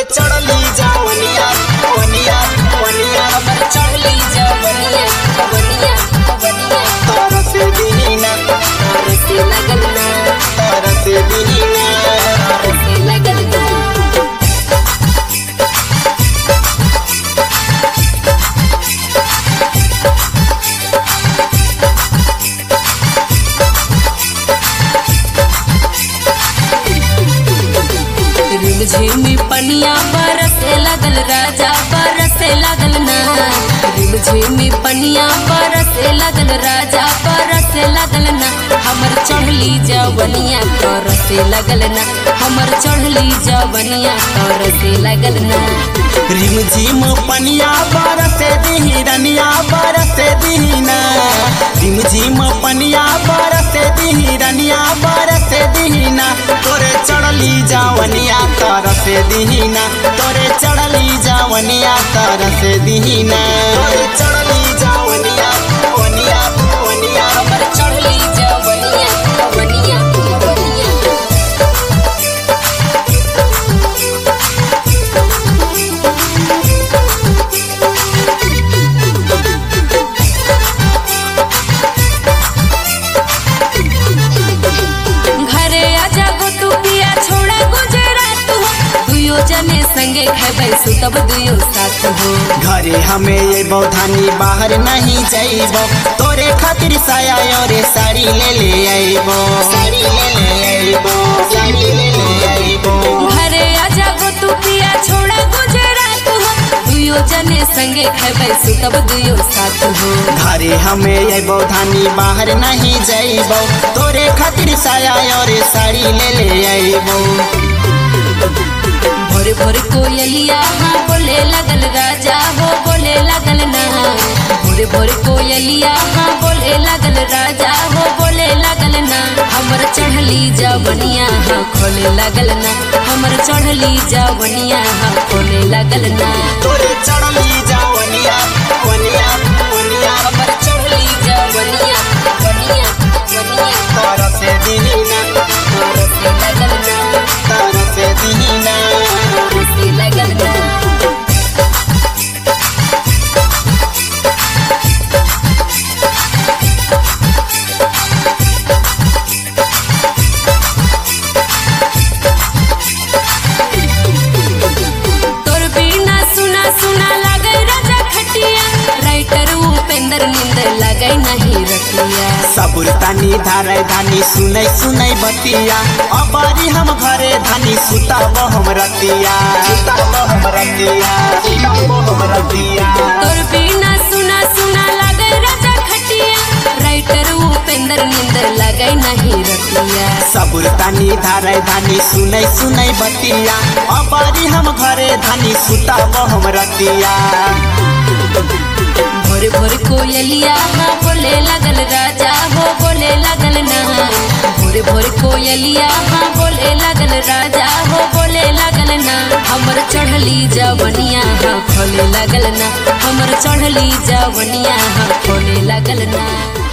चढ़ली जवनिया वनिया वनिया हमर चढ़ली जवनिया वनिया वनिया तारा से दीना रसे लगल ना तारा से दीना रसे लगल ना रिमझिमी पनिया बरसे लगल राजा बरसे लगल ना रिमझिमी पनिया बरसे लगल राजा बरसे लगल ना हमर चढ़ली जवनिया तरसे लगल ना हमर चढ़ली जवनिया तरसे लगल ना रिम झिम पनिया बरसे दिही रनिया बरसे दीना रिम झिम पनिया बरसे दिही रनिया बरसे दीना तोरे चढ़ली जवनिया तरसे दीना तोरे चढ़ली जवनिया तरसे दीना तोरे चढ़ली जवनिया वनिया वनिया हमर चढ़ली जवनिया वनिया वनिया घरे आजा गो तू पिया छोड़ा गुजरात हो दुयो जने संगे खेबै सुतब दुयो साथ हो घरे हमें ये बौधानी बाहर नहीं जाइबो तोरे खातिर साया और साड़ी ले ले आइबो साड़ी ले ले आइबो साड़ी ले ले आइबो घरे आजा गो तू पिया छोड़ा गुजरात हो दुयो जने संगे खेबै सुतब दुयो साथ हो घरे हमें ये बौधानी बाहर नहीं जाइबो तोरे खातिर साया और साड़ी ले ले आइबो भोर भोर कोयलिया हाँ बोले लगल राजा हो बोले लगल ना भोर भोर कोयलिया हाँ बोले लगल राजा हो बोले लगल ना हमर चढ़ली जवनिया हाँ खोले लगल ना हमर चढ़ली जवनिया हाँ खोले लगल ना तोरे चढ़ली जवनिया वनिया वनिया हमर चढ़ली जवनिया वनिया वनिया तारा से दीना रसे लगल ना तारा से दीना रसे लगल ना तोर बिना सुना सुना लागे राजा खटिया राइटर उपेंद्र नींद लगे नहीं रतिया सबुर तानी धारे धानी सुनै सुनै बतिया अबारी हम घरे धानी सुताब हम रतिया सुताब हम रतिया सुताब हम रतिया तोर बिना सुना सुना लागे राजा खटिया राइटर उपेंद्र नींद लगे नहीं रतिया सबुर तानी धारे धानी सुनै सुनै बतिया अबारी हम घरे धानी सुताब हम रतिया भोर भोर कोयलिया हाँ बोले लगल राजा हो बोले लगल ना भोर भोर कोयलिया हाँ बोले लगल राजा हो बोले लगल ना हमर चढ़ली जवनिया हाँ खोले लगल ना हमर चढ़ली जवनिया हाँ खोले लगल ना